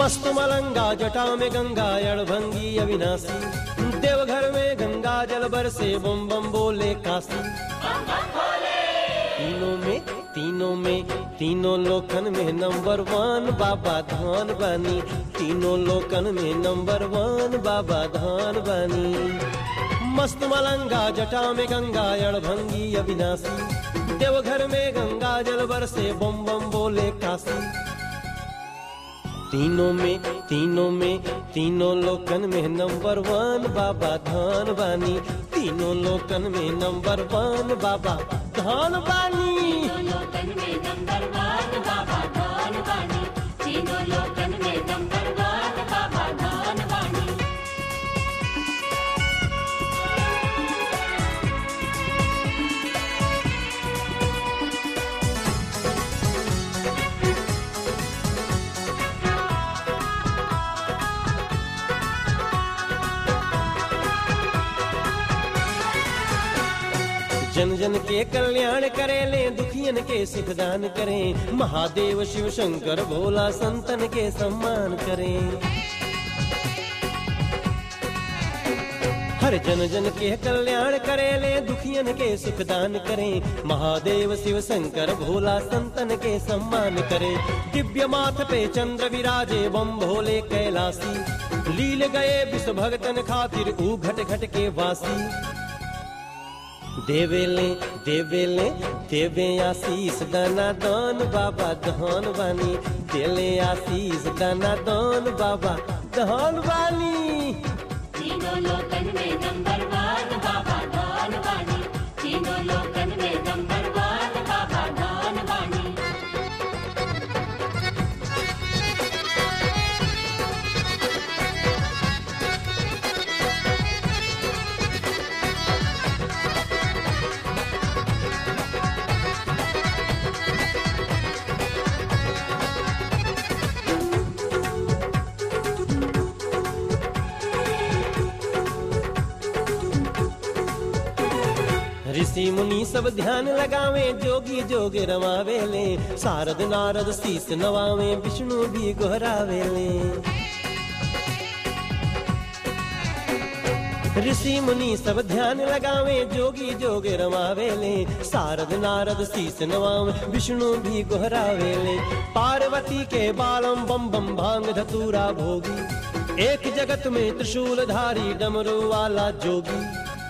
मस्त मलंगा जटा में गंगा अड़भंगी अविनाशी देवघर में गंगा जल बरसे बम बम बोले काशी तीनों में तीनों में तीनों लोकन में नंबर वन बाबा धान बानी तीनों लोकन में नंबर वन बाबा धान बानी मस्त मलंगा जटा में गंगा अड़भंगी अविनाशी देवघर में गंगा जल बरसे बम बम बोले काशी तीनों में तीनों में तीनों लोकन में नंबर वन बाबा धान बानी तीनों लोकन में नंबर वन बाबा धान बानी तीनों लोकन में नंबर वन बाबा धान बानी तीनों लोकन में नंबर वन बाबा धान बानी जन जन के कल्याण करे ले दुखियन के सुख दान करें महादेव शिव शंकर भोला संतन के सम्मान करें हर जन जन के कल्याण करे ले दुखियन के सुख दान करें महादेव शिव शंकर भोला संतन के सम्मान करें दिव्य माथ पे चंद्र विराजे बम भोले कैलासी लील गए विश्व भगतन खातिर ऊ घट घट के वासी देवेले देवेले देवे आशीष दाना दान बाबा धन बानी देले आशीष दाना दान बाबा धन बानी तीनों लोकन में नंबर वन बाबा धान बानी तीनों लोकन में नंबर वन बाबा धान बानी ऋषि मुनि सब ध्यान लगावे जोगी जोग रमावे ले शारद नारद शीस नवावे विष्णु भी गोहरावे ले ऋषि मुनि सब ध्यान लगावे जोगी जोग रमावे ले शारद नारद शीस नवावे विष्णु भी गोहरावे ले पार्वती के बालम बम बम भांग धतूरा भोगी एक जगत में त्रिशूल धारी डमरू वाला जोगी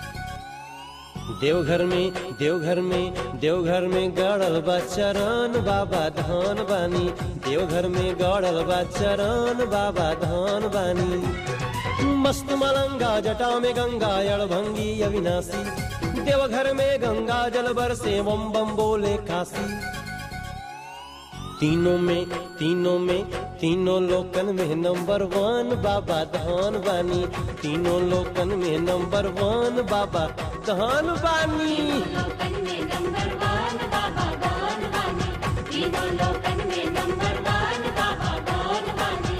देवघर में देवघर में देवघर में गड़ल बा चरण बाबा धान बानी देवघर में गड़ल बा चरण बाबा धान बानी मस्त मलंगा जटा में गंगा अड़भंगी अविनाशी देवघर में गंगा जल बरसे बम बम बोले काशी तीनों में तीनों में तीनों लोकन में नंबर वन बाबा धान बानी तीनों लोकन में नंबर वन बाबा धान बानी लोकन में नंबर वन बाबा धान बानी तीनों लोकन में नंबर वन बाबा धान बानी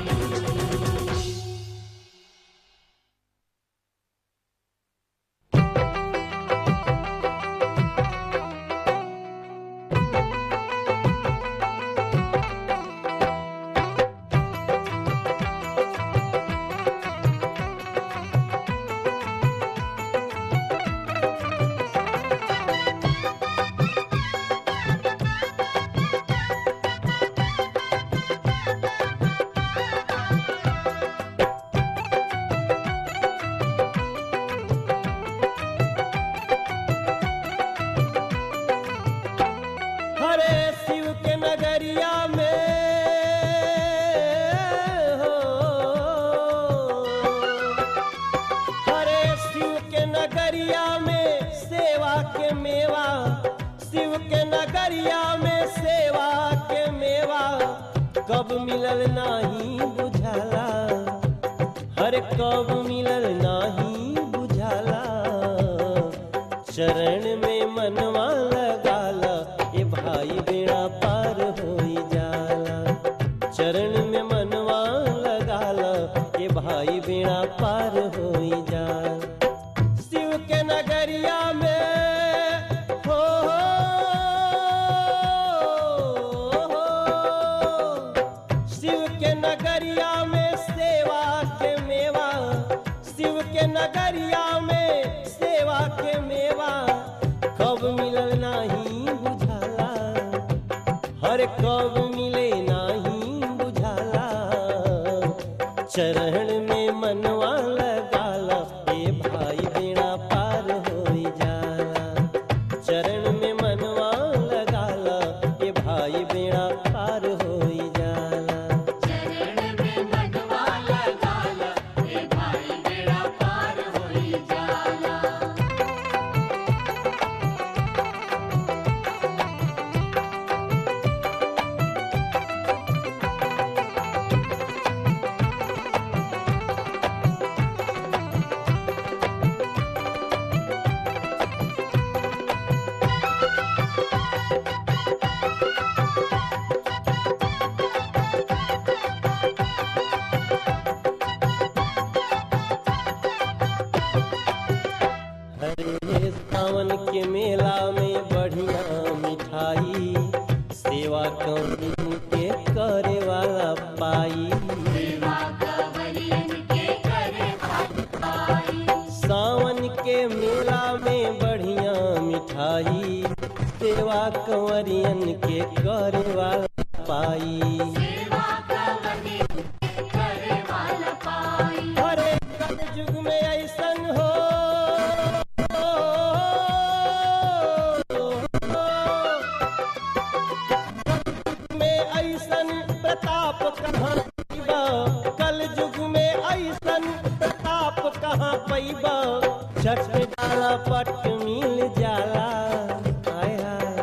हरे शिव के नगरिया में हो हरे शिव के नगरिया में सेवा के मेवा शिव के नगरिया में सेवा के मेवा कब मिलल नाही बुझाला हर कब मिलल नाही बुझाला चरण में मनवा लगाला ये भाई बेड़ा पार होई जाला चरण में मनवा लगाला ये भाई बेड़ा पार होई जाला शिव के नगरिया में हो, हो, हो शिव के नगरिया हर कब मिले नाही बुझाला चरण में मनवा लगाला ए भाई बेड़ा पार होई जाला चरण में मनवा लगाला ए भाई बेड़ा पार होई जाला चरण में मनवा लगाला हे भाई बेड़ा पार होई जाला हरे सावन के मेला में बढ़िया मिठाई सेवा कौन के करे वाला पाई सेवा कवरियन के करे भाई सावन के मेला में बढ़िया मिठाई सेवा कंवरियन के करे वाला पाई सेवा कवरियन के करे वाला पाई हरे कल युग में ऐसन हो में ऐसन प्रताप कहाँ पैबा कल युग में ऐसन प्रताप कहाँ पैबा छठ डाला पट मिल जाला हाय हाय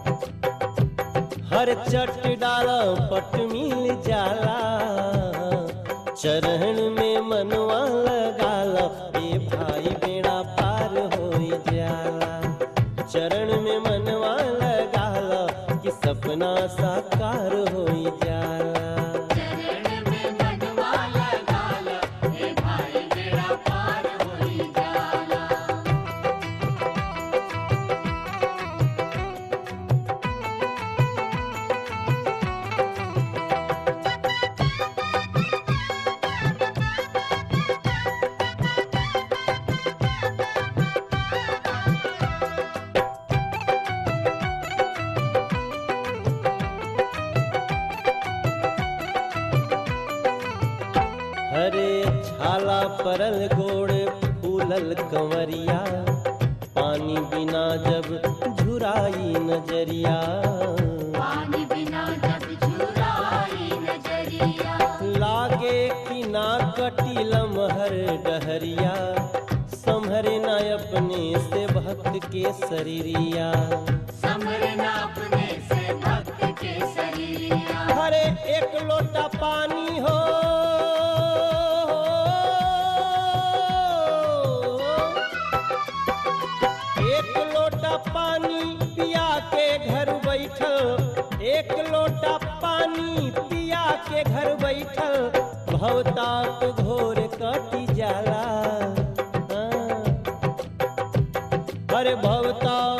हर चट डाला पट मिल जाला चरण में मनवा लगाला ए भाई बेड़ा पार होई जाला चरण में मनवा लगाला कि सपना साकार होई जाला चरण में मनवा लगाला हे भाई बेड़ा पार होई जाला हरे छाला परल गोड़ फूलल कंवरिया पानी बिना जब झुराई नजरिया पानी बिना जब झुराई नजरिया लागे कि ना कटी लमहर डहरिया संभरे न अपने से भक्त के शरीरिया समरना अपने से भक्त के शरीरिया हरे एक लोटा पानी हो एक लोटा पानी पिया के घर बैठल एक लोटा पानी पिया के घर बैठल भवताप घोर कटी जाला हाँ। अरे भवता